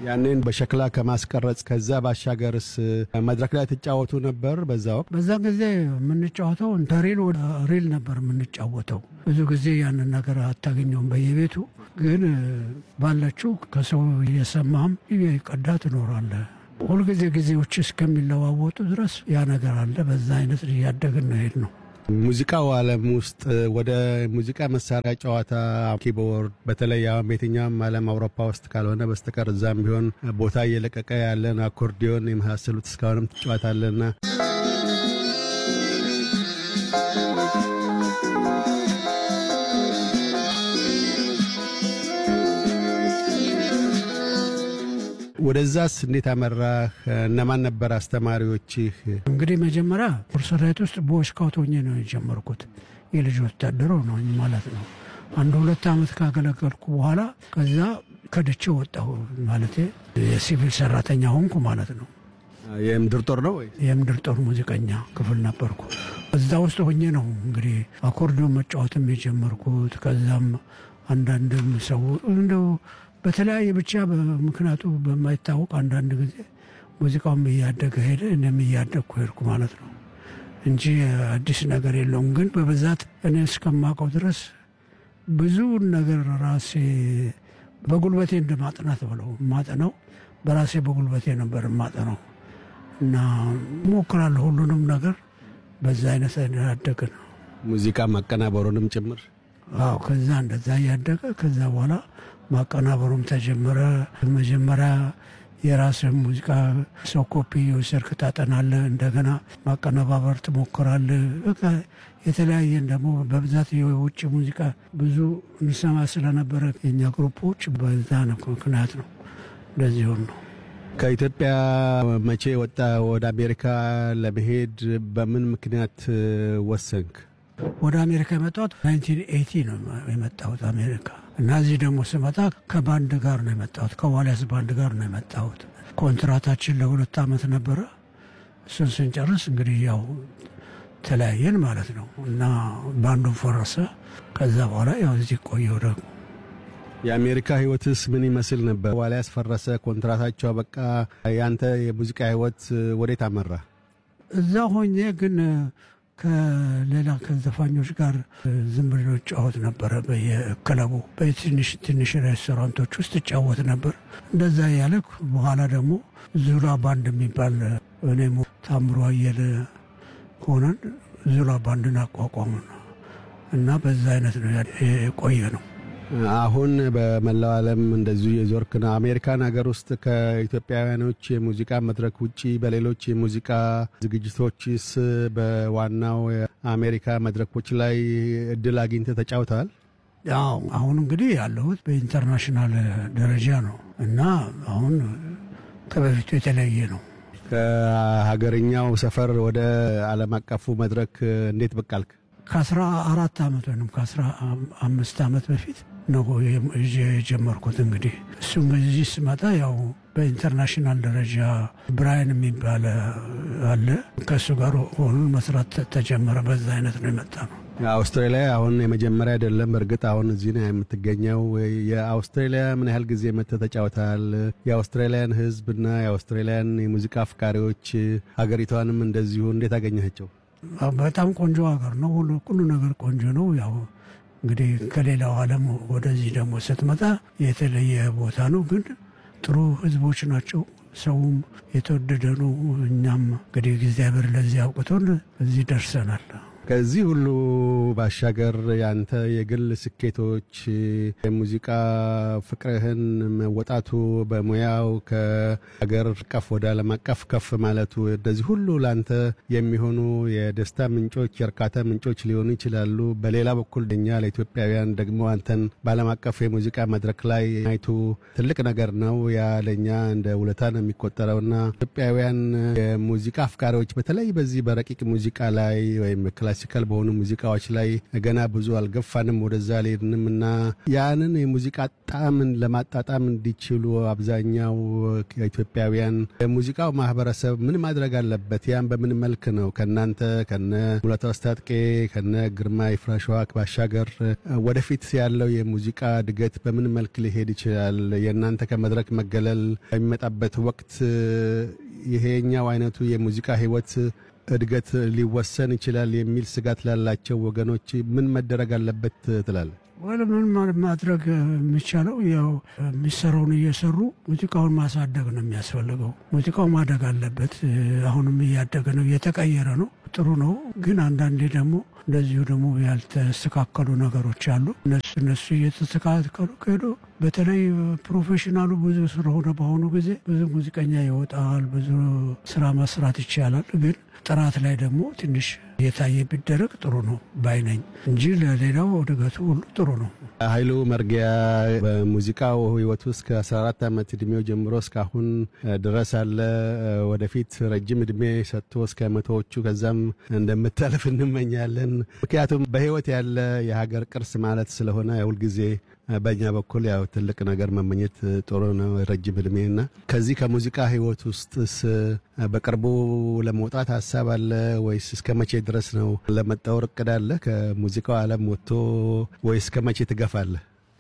ያንን በሸክላ ከማስቀረጽ ከዛ ባሻገርስ መድረክ ላይ ትጫወቱ ነበር? በዛ ወቅት በዛን ጊዜ የምንጫወተው እንደ ሪል ወደ ሪል ነበር የምንጫወተው። ብዙ ጊዜ ያንን ነገር አታገኘውም በየቤቱ ግን ባለችው ከሰው እየሰማም ቀዳ ትኖራለህ። ሁልጊዜ ጊዜዎች እስከሚለዋወጡ ድረስ ያ ነገር አለ። በዛ አይነት እያደግን ነው ሄድ ነው። ሙዚቃው ዓለም ውስጥ ወደ ሙዚቃ መሳሪያ ጨዋታ ኪቦርድ፣ በተለይ አሁን በየትኛውም ዓለም አውሮፓ ውስጥ ካልሆነ በስተቀር እዛም ቢሆን ቦታ እየለቀቀ ያለን አኮርዲዮን የመሳሰሉት እስካሁንም ትጫወታለና ወደዛስ እንዴት አመራህ? እነማን ነበር አስተማሪዎችህ? እንግዲህ መጀመሪያ ሰራዊት ውስጥ በስካውት ሆኜ ነው የጀመርኩት። የልጅ ወታደር ነው ማለት ነው። አንድ ሁለት ዓመት ካገለገልኩ በኋላ ከዛ ከድቼ ወጣሁ ማለት የሲቪል ሰራተኛ ሆንኩ ማለት ነው። የምድር ጦር ነው ወይ? የምድር ጦር ሙዚቀኛ ክፍል ነበርኩ። እዛ ውስጥ ሆኜ ነው እንግዲህ አኮርዲዮን መጫወትም የጀመርኩት። ከዛም አንዳንድም ሰው እንደው በተለያየ ብቻ ምክንያቱ በማይታወቅ አንዳንድ ጊዜ ሙዚቃውም እያደገ ሄደ፣ እኔም እያደግኩ ሄድኩ ማለት ነው እንጂ አዲስ ነገር የለውም። ግን በብዛት እኔ እስከማውቀው ድረስ ብዙ ነገር ራሴ በጉልበቴ እንደ ማጥናት ብለው ማጠነው በራሴ በጉልበቴ ነበር ማጠነው እና እሞክራለሁ ሁሉንም ነገር በዛ አይነት ያደገ ነው። ሙዚቃ ማቀናበሩንም ጭምር አዎ። ከዛ እንደዛ እያደገ ከዛ በኋላ ማቀናበሩም ተጀመረ። መጀመሪያ የራስህ ሙዚቃ ሰው ኮፒ የወሰድክ ታጠናለህ፣ እንደገና ማቀነባበር ትሞክራለህ። በቃ የተለያየን ደግሞ በብዛት የውጭ ሙዚቃ ብዙ እንሰማ ስለነበረ የኛ ግሩፖች በዛ ነው ምክንያት ነው እንደዚህ ሆን ነው። ከኢትዮጵያ መቼ ወጣ? ወደ አሜሪካ ለመሄድ በምን ምክንያት ወሰንክ? ወደ አሜሪካ የመጣሁት 1980 ነው የመጣሁት አሜሪካ እና እዚህ ደግሞ ስመጣ ከባንድ ጋር ነው የመጣሁት። ከዋልያስ ባንድ ጋር ነው የመጣሁት። ኮንትራታችን ለሁለት ዓመት ነበረ። እሱን ስንጨርስ እንግዲህ ያው ተለያየን ማለት ነው እና ባንዱን ፈረሰ። ከዛ በኋላ ያው እዚህ ቆየሁ ደግሞ የአሜሪካ ህይወትስ ምን ይመስል ነበር? ዋልያስ ፈረሰ፣ ኮንትራታቸው በቃ። ያንተ የሙዚቃ ህይወት ወዴት አመራ? እዛ ሆኜ ግን ከሌላ ከዘፋኞች ጋር ዝም ብሎ ጫወት ነበረ። በየክለቡ በትንሽ ትንሽ ሬስቶራንቶች ውስጥ እጫወት ነበር። እንደዛ ያለ በኋላ ደግሞ ዙላ ባንድ የሚባል እኔም ታምሮ አየለ ሆነን ዙላ ባንድን አቋቋሙ እና በዛ አይነት ነው የቆየ ነው። አሁን በመላው ዓለም እንደዚሁ የዞርክ ነው። አሜሪካን ሀገር ውስጥ ከኢትዮጵያውያኖች የሙዚቃ መድረክ ውጪ በሌሎች የሙዚቃ ዝግጅቶችስ በዋናው የአሜሪካ መድረኮች ላይ እድል አግኝተህ ተጫውተሃል? ያው አሁን እንግዲህ ያለሁት በኢንተርናሽናል ደረጃ ነው እና አሁን ከበፊቱ የተለየ ነው። ከሀገርኛው ሰፈር ወደ ዓለም አቀፉ መድረክ እንዴት ብቅ አልክ? ከአስራ አራት ዓመት ወይም ከአስራ አምስት ዓመት በፊት ነው የጀመርኩት። እንግዲህ እሱም እዚህ ስመጣ ያው በኢንተርናሽናል ደረጃ ብራያን የሚባል አለ ከእሱ ጋር ሆኑን መስራት ተጀመረ። በዛ አይነት ነው የመጣ ነው። አውስትራሊያ አሁን የመጀመሪያ አይደለም። እርግጥ አሁን እዚህ ነው የምትገኘው። የአውስትራሊያ ምን ያህል ጊዜ መጥተህ ተጫውተሃል? የአውስትራሊያን ሕዝብና የአውስትራሊያን የሙዚቃ አፍቃሪዎች ሀገሪቷንም እንደዚሁ እንዴት አገኘሃቸው? በጣም ቆንጆ ሀገር ነው። ሁሉ ሁሉ ነገር ቆንጆ ነው። ያው እንግዲህ ከሌላው ዓለም ወደዚህ ደግሞ ስትመጣ የተለየ ቦታ ነው፣ ግን ጥሩ ህዝቦች ናቸው። ሰውም የተወደደ ነው። እኛም እንግዲህ እግዚአብሔር ለዚህ አውቅቶን እዚህ ደርሰናል። ከዚህ ሁሉ ባሻገር ያንተ የግል ስኬቶች የሙዚቃ ፍቅርህን መወጣቱ በሙያው ከሀገር አቀፍ ወደ ዓለም አቀፍ ከፍ ማለቱ እንደዚህ ሁሉ ለአንተ የሚሆኑ የደስታ ምንጮች፣ የእርካታ ምንጮች ሊሆኑ ይችላሉ። በሌላ በኩል እኛ ለኢትዮጵያውያን ደግሞ አንተን በዓለም አቀፍ የሙዚቃ መድረክ ላይ ማየቱ ትልቅ ነገር ነው። ያ ለእኛ እንደ ውለታ ነው የሚቆጠረውና ኢትዮጵያውያን የሙዚቃ አፍቃሪዎች በተለይ በዚህ በረቂቅ ሙዚቃ ላይ ወይም ክላሲክ ክላሲካል በሆኑ ሙዚቃዎች ላይ ገና ብዙ አልገፋንም፣ ወደዛ አልሄድንም እና ያንን የሙዚቃ ጣዕምን ለማጣጣም እንዲችሉ አብዛኛው ኢትዮጵያውያን የሙዚቃው ማህበረሰብ ምን ማድረግ አለበት? ያን በምን መልክ ነው ከእናንተ ከነ ሙላቱ አስታጥቄ ከነ ግርማ ይፍራሸዋ ባሻገር ወደፊት ያለው የሙዚቃ እድገት በምን መልክ ሊሄድ ይችላል? የእናንተ ከመድረክ መገለል በሚመጣበት ወቅት ይሄኛው አይነቱ የሙዚቃ ህይወት እድገት ሊወሰን ይችላል የሚል ስጋት ላላቸው ወገኖች ምን መደረግ አለበት ትላል? ወደ ምን ማድረግ የሚቻለው ያው የሚሰራውን እየሰሩ ሙዚቃውን ማሳደግ ነው የሚያስፈልገው። ሙዚቃው ማደግ አለበት። አሁንም እያደገ ነው፣ እየተቀየረ ነው። ጥሩ ነው። ግን አንዳንዴ ደግሞ እንደዚሁ ደግሞ ያልተስተካከሉ ነገሮች አሉ። እነሱ እነሱ እየተስተካከሉ ከሄዱ በተለይ ፕሮፌሽናሉ ብዙ ስለሆነ በአሁኑ ጊዜ ብዙ ሙዚቀኛ ይወጣል፣ ብዙ ስራ መስራት ይቻላል። ግን ጥራት ላይ ደግሞ ትንሽ የታየ ቢደረግ ጥሩ ነው ባይነኝ እንጂ ለሌላው እድገቱ ሁሉ ጥሩ ነው። ኃይሉ መርጊያ በሙዚቃው ህይወቱ እስከ 14 ዓመት እድሜው ጀምሮ እስካሁን ድረስ አለ። ወደፊት ረጅም እድሜ ሰጥቶ እስከ መቶዎቹ ከዛም እንደምታልፍ እንመኛለን። ምክንያቱም በህይወት ያለ የሀገር ቅርስ ማለት ስለሆነ ሁልጊዜ በእኛ በኩል ያው ትልቅ ነገር መመኘት ጥሩ ነው፣ ረጅም እድሜ እና ከዚህ ከሙዚቃ ህይወት ውስጥስ በቅርቡ ለመውጣት ሀሳብ አለ ወይስ እስከ መቼ ድረስ ነው ለመጣወር እቅድ አለ? ከሙዚቃው ዓለም ወጥቶ ወይስ እስከ መቼ ትገፋለህ?